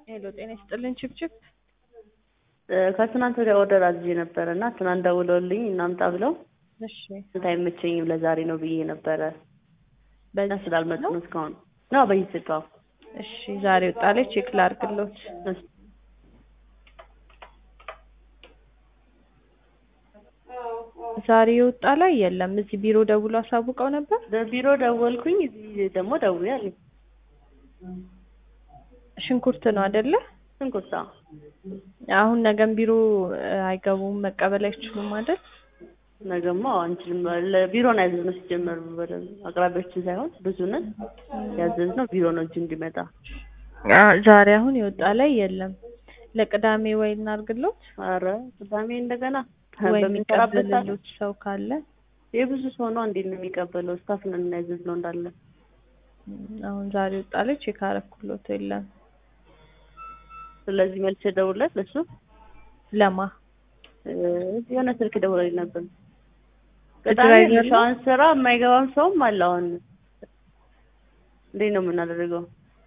ሄሎ ጤና ይስጥልን ችብችብ ከትናንት ወዲያ ኦርደር አዝዤ ነበረ እና ትናንት ደውለውልኝ እናምጣ ብለው እሺ ስንት አይመቸኝም ለዛሬ ነው ብዬ ነበረ እና በዚህ ስላልመጡ ነው እስካሁን ነው በይስቃው እሺ ዛሬ ወጣ ላይ ቼክ ላድርግሎት ዛሬ የወጣ ላይ የለም እዚህ ቢሮ ደውሎ አሳውቀው ነበር በቢሮ ደወልኩኝ እዚህ ደግሞ ደውዬ አለኝ ሽንኩርት ነው አይደለ ሽንኩርት አዎ አሁን ነገም ቢሮ እ, አይገቡም መቀበል አይችሉም አይደል ነገማ አንችልም ለቢሮ ነው ያዘዝነው ሲጀመር በደንብ አቅራቢዎችን ሳይሆን ብዙ ነን ያዘዝነው ቢሮ ነው እንጂ እንዲመጣ አ፣ ዛሬ አሁን የወጣ ላይ የለም ለቅዳሜ ወይ እናድርግሎት አረ ቅዳሜ እንደገና ወይ በምንሰራበት ሰዓት የሚቀበልሎት ሰው ካለ የብዙ ሰው ነው እንዴት ነው የሚቀበለው ስታፍ ነን ያዘዝነው እንዳለ እም፣ አሁን ዛሬ ወጣ ላይ ቼክ አረኩሎት የለም ስለዚህ መልሼ ደውልለት ለሱ ለማ እ፣ የሆነ ስልክ ደውለልኝ ነበር ድራይቨር ቅዳሜ ነው? ሻውን ስራ የማይገባም ሰውም አለ አሁን እንዴት ነው የምናደርገው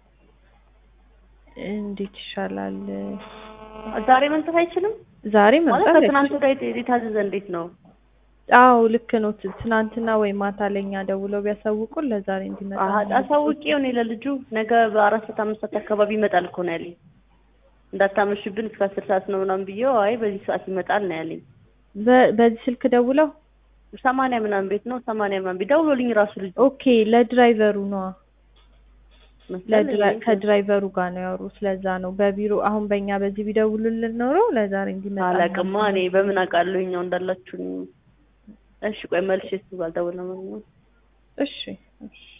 እንዴት ይሻላል ዛሬ መምጣት አይችልም ዛሬ ማለት መምጣት ከትናንት አይችልም። ወዲያ የታዘዘ እንዴት ነው አዎ ልክ ነው ት- ትናንትና ወይ ማታ ለኛ ደውለው ቢያሳውቁን ለዛሬ እንዲመጣ አሀ ነው። አሳውቄው እኔ ለልጁ ነገ በአራት ሰዓት አምስት ሰዓት አካባቢ ይመጣል እኮ ነው ያለኝ እንዳታመሽብን እስከ አስር ሰዓት ነው ምናምን ብዬው አይ በዚህ ሰዓት ይመጣል ነው ያለኝ በ- በዚህ ስልክ ደውለው ሰማንያ ምናምን ቤት ነው ሰማንያ ምናምን ቤት ደውሎልኝ ራሱ ልጁ ኦኬ ለድራይቨሩ ነዋ መሰለኝ ለድራ- ከድራይቨሩ ጋር ነው ያወሩት ለዛ ነው በቢሮ አሁን በእኛ በዚህ ቢደውሉልን ኖሮ ለዛሬ እንዲመጣ አላውቅማ እኔ በምን አውቃለሁ እኛው እንዳላችሁኝ እሺ ቆይ መልሼ እሱ ጋር ደውል ነው እሺ እሺ